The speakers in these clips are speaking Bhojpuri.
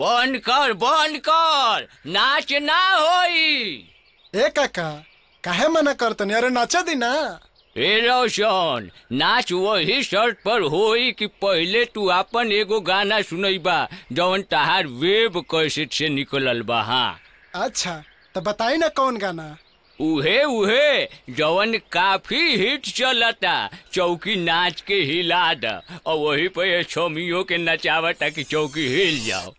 बंद कर बंद कर नाच ना होई ए काका काहे मना करतनी अरे नाचा दी ना ए रोशन नाच वही शर्त पर होई कि पहले तू अपन एगो गाना सुनैबा जवन तहार वेब कैसेट से निकलल बा हाँ अच्छा तो बताई ना कौन गाना उहे उहे जवन काफी हिट चलता चौकी नाच के हिला द और वही पे छोमियों के नचावता कि चौकी हिल जाओ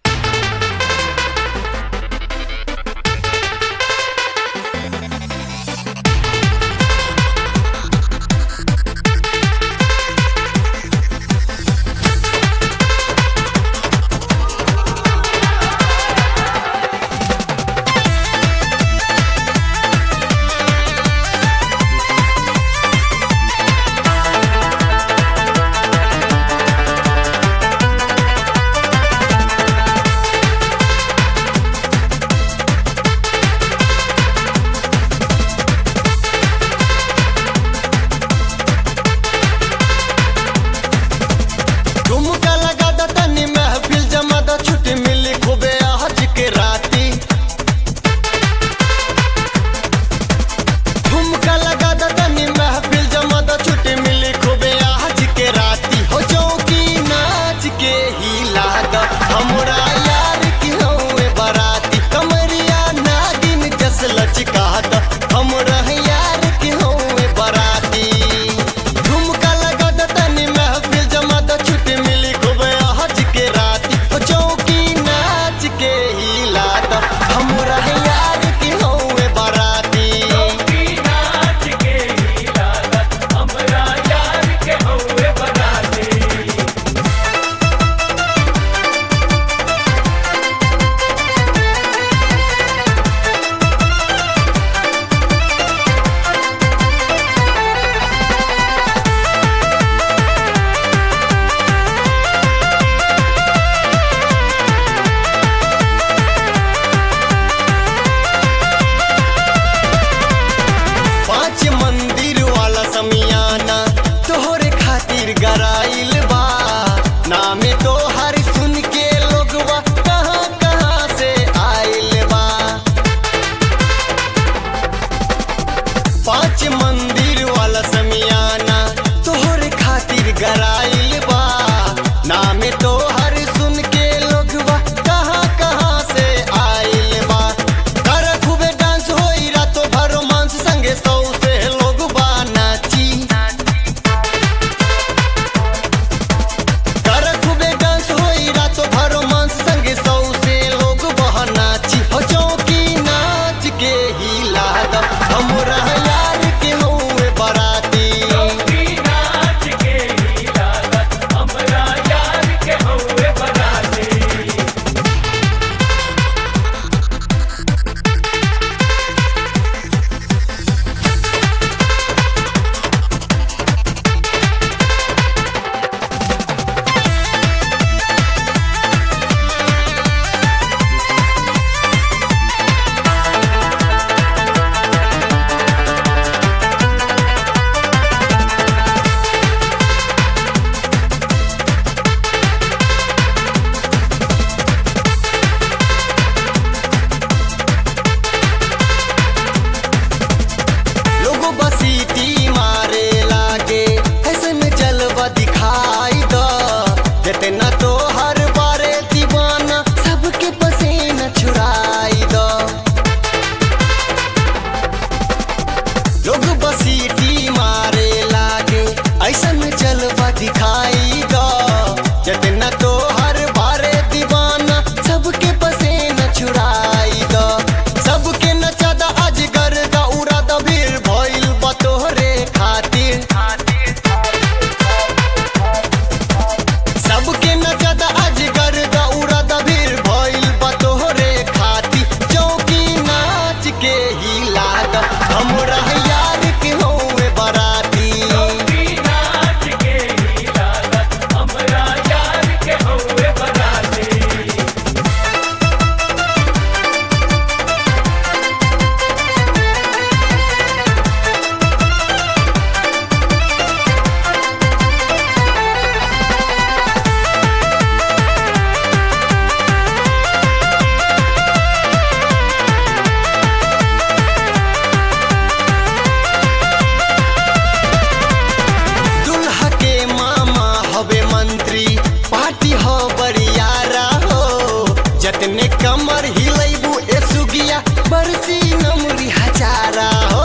जतने कमर हिलैबू ए सुगिया बरसी नमरी हजारा हो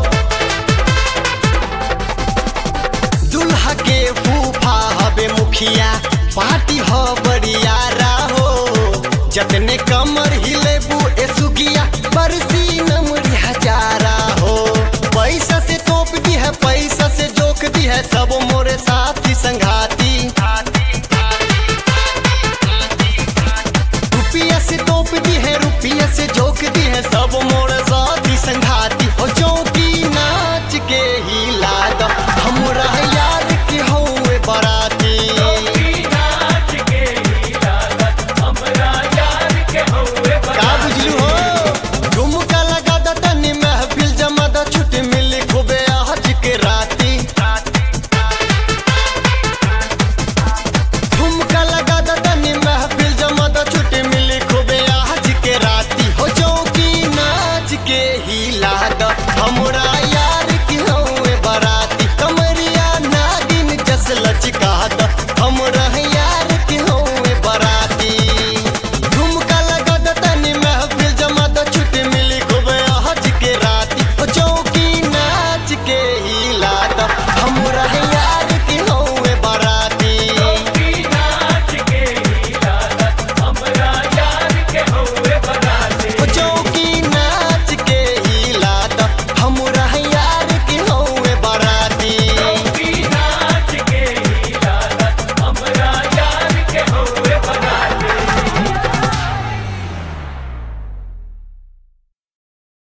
दुल्हा के फूफा हबे मुखिया पार्टी हो बड़ियारा हो जतने कमर हिलेबू ए सुगिया बरसी नमरी हजारा हो पैसा से तोप दी है पैसा से जोक दी है सब मोरे साथी संघाती रुपया से तोप दी है रुपया से जोक दी है सब मोरे साथी संघाती